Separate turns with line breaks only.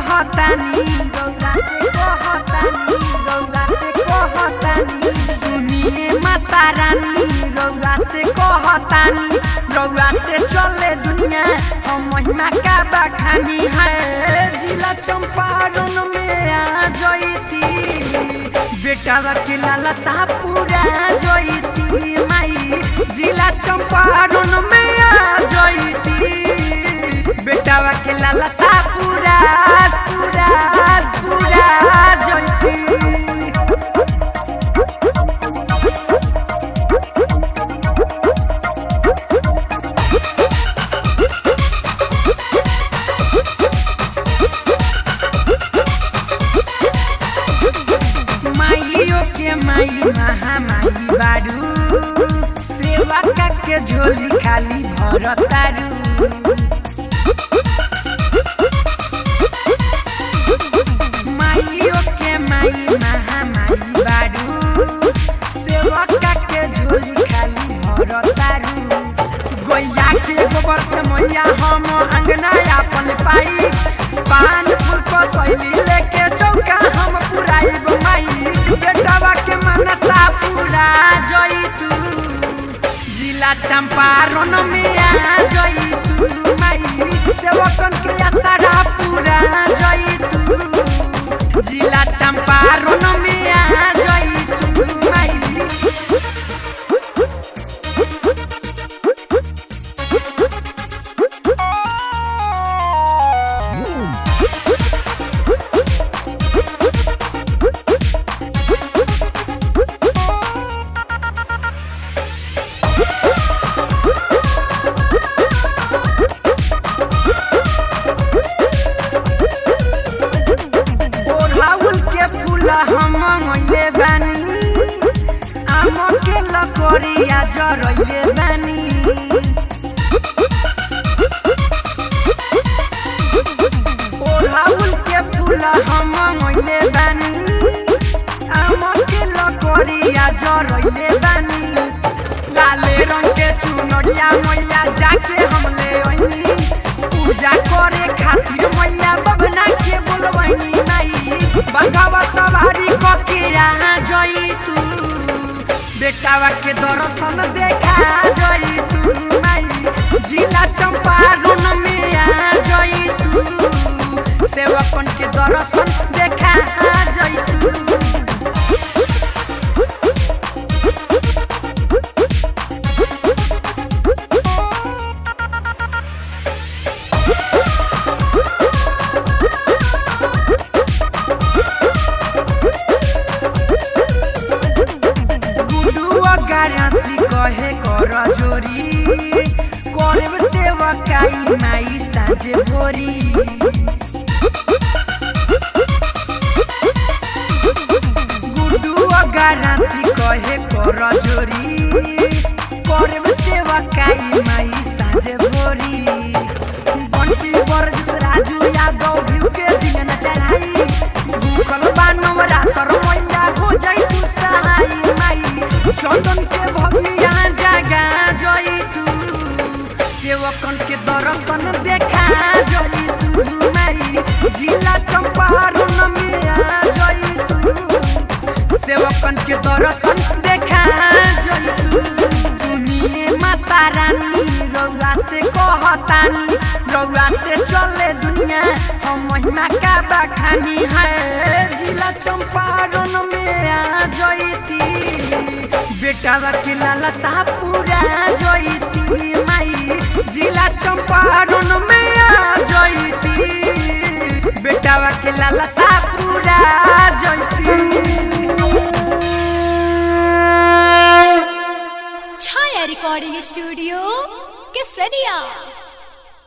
कहतानी रौरा से कहतानी रौरा से कहतानी सुनिए माता रानी रौरा से कहतानी रौरा से चले दुनिया हम महिमा का बखानी है जिला चंपारण में आ जईती बेटा के लाला साहपुरा जईती माई जिला चंपारण में आ जईती बेटा के लाला साहपुरा पूरा पूरा जईती माइयो के माई महामाई बारू सेवा के झोली खाली भरतारू माइयो के माई महामाई बारू सेवा के झोली खाली भरतारू गोइया के गोबर से मैया हम अंगना अपन पाई पान फूल को सैली लेके चौका हम पुराइब माई बेटवा के मनसा पूरा जई तू जिला चंपारण में आ जई तू माई सेवकन के आसारा पूरा जई तू जिला चंपारण में आ जई तू माई ओढ़ाउल के फूल हम मइले बानी आम के लकड़िया जरइले बानी ओढ़ाउल के फूल हम मइले बानी आम के लकड़िया जरइले बानी लाले रंग के चुनरिया मैया जाके हम ले अइनी पूजा करे खातिर मैया बभना के बोलबैनी माई बंगावा सवारी क के यहाँ जई तू बेटावा के दर्शन देखा जई तू माई जिला चंपारण में आ जई तू सेवकन के दर्शन देखा जई तू गुडुआ गारासी कहे कर जोरी करब सेवकाई माई साँझे भोरी गुडुआ गारासी कहे कर जोरी करब सेवकाई माई साँझे भोरी बंटी बरजस राजू यादव भीव के दिन न चढ़ाई भूखल बानव रातर मैया हो जाई तू सहाई माई चंदन के भगिया जगा जई तू सेवकन के दर्शन देखा जई तू माई जिला चंपारण में आ जई तू सेवकन के दर्शन देखा जई तू सुनिए माता रानी रौआ से कहतानी रौआ से चले दुनिया हम महिमा का बखानी है जिला चंपारण में आ जईती बेटा के लाला साहपुरा जईती माई जिला चंपारण में आ जईती बेटा के लाला साहपुरा जईती
छाया रिकॉर्डिंग स्टूडियो केसरिया